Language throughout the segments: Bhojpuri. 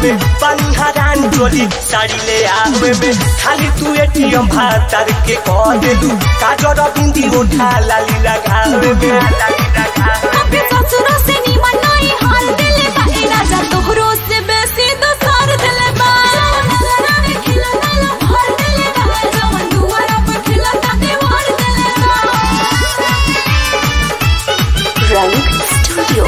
में पानी हरान चोली साड़ी ले आवे में खाली तू एटीएम भातर के कह देलू काजर बिंदी उठा लाली लगावे में लाली लगावे अपने ससुरों से निमन नहीं हाल दिले बा ए राजा तोहरो से बेसी दोसर दिले बा नजरा में खिला नला भर दिले बा जवन दुआरा पर खिला ता दीवार दिले बा रंग स्टूडियो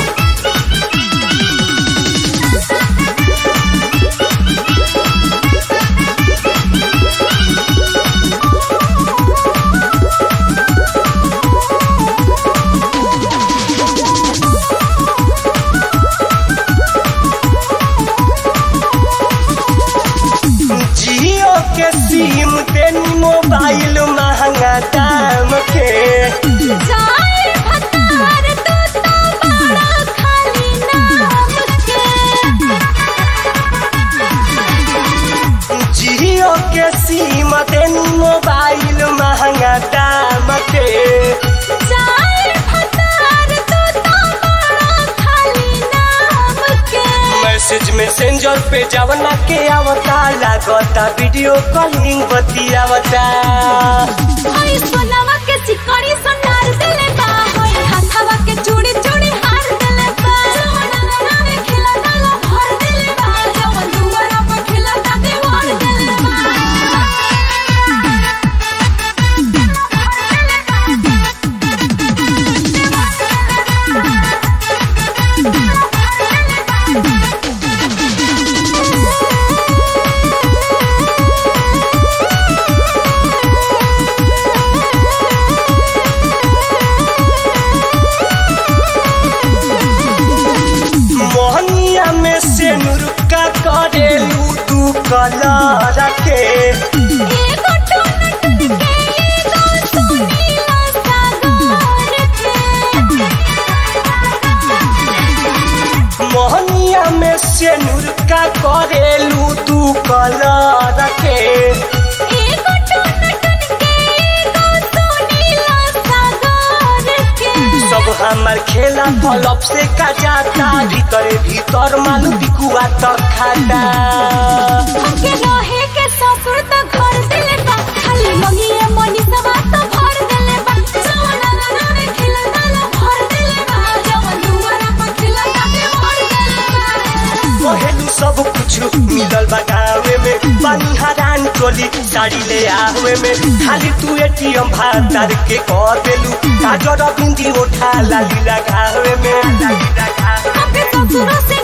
जियो के सिम तेनी मोबाइल महंगा दाम के जाए भतार तू तो बड़ा खाली नाम के जियो के सिम तेनी मोबाइल महंगा दाम के जाए भतार तू तो बड़ा खाली नाम के मैसेज मैसेंजर पे जवना के आवता लागता वीडियो कॉलिंग बतियावता हई सोनावा के चिकनी सोनार दिले बा हई हाथावा के चूड़ी चूड़ी हार दिले बा सोना में खिला डाला भर दिले बा जवन दुआरा पर खिला ता दीवार दिले बा मोहनिया में से नुरुका करेलू तू कलर के एगो टोन टन के एगो सोनीला सागर के मोहनिया में से नुरुका करेलू तू कलर के एगो टोन टन के एगो सोनीला सागर के सब हमार खेला पलप से का जाता भीतर भीतर मालू बिकुआ तक खाता हमके रहे के ससुर त घर दिले बा खाली मंगिए मनी सवा त भर दिले बा सोना ना में खिला डाला भर दिले बा जवन दुआरा पर खिला के भर दिले बा कहेलू सब कुछ मिलल बा गावे में पानी हरान टोली साड़ी ले आवे में खाली तू एटीएम भातार के कह देलू काजर बिंदी उठा लाली लगावे में लाली लगावे अपने ससुर से